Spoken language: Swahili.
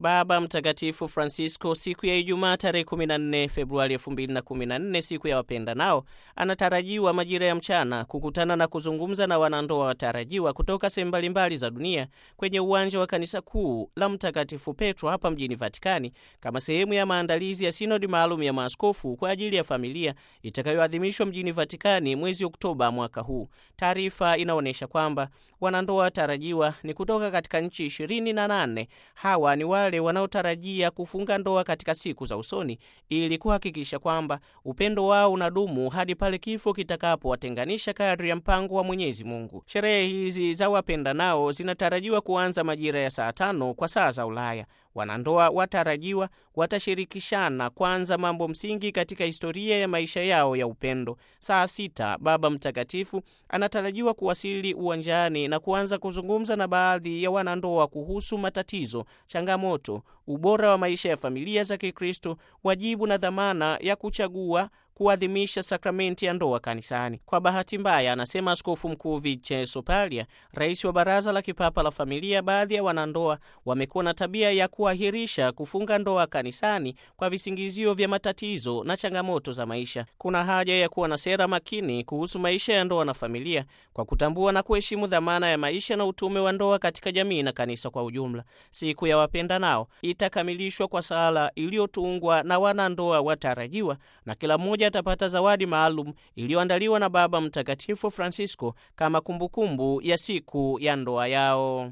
Baba Mtakatifu Francisco siku ya Ijumaa tarehe 14 Februari 2014, siku ya wapenda nao, anatarajiwa majira ya mchana kukutana na kuzungumza na wanandoa watarajiwa kutoka sehemu mbalimbali za dunia kwenye uwanja wa kanisa kuu la Mtakatifu Petro hapa mjini Vatikani kama sehemu ya maandalizi ya sinodi maalum ya maaskofu kwa ajili ya familia itakayoadhimishwa mjini Vatikani mwezi Oktoba mwaka huu. Taarifa inaonyesha kwamba wanandoa watarajiwa ni kutoka katika nchi ishirini na nane. Hawa ni wale wanaotarajia kufunga ndoa katika siku za usoni ili kuhakikisha kwamba upendo wao unadumu hadi pale kifo kitakapowatenganisha kadri ya mpango wa Mwenyezi Mungu. Sherehe hizi za wapenda nao zinatarajiwa kuanza majira ya saa tano kwa saa za Ulaya. Wanandoa watarajiwa watashirikishana kwanza mambo msingi katika historia ya maisha yao ya upendo. Saa sita Baba Mtakatifu anatarajiwa kuwasili uwanjani na kuanza kuzungumza na baadhi ya wanandoa kuhusu matatizo, changamoto, ubora wa maisha ya familia za Kikristo, wajibu na dhamana ya kuchagua kuadhimisha sakramenti ya ndoa kanisani. Kwa bahati mbaya, anasema Askofu Mkuu Vincenzo Paglia, rais wa Baraza la Kipapa la Familia, baadhi ya wanandoa wamekuwa na tabia ya kuahirisha kufunga ndoa kanisani kwa visingizio vya matatizo na changamoto za maisha. Kuna haja ya kuwa na sera makini kuhusu maisha ya ndoa na familia kwa kutambua na kuheshimu dhamana ya maisha na utume wa ndoa katika jamii na kanisa kwa ujumla. Siku ya wapenda nao itakamilishwa kwa sala iliyotungwa na wanandoa watarajiwa na kila mmoja atapata zawadi maalum iliyoandaliwa na Baba Mtakatifu Francisco kama kumbukumbu ya siku ya ndoa yao.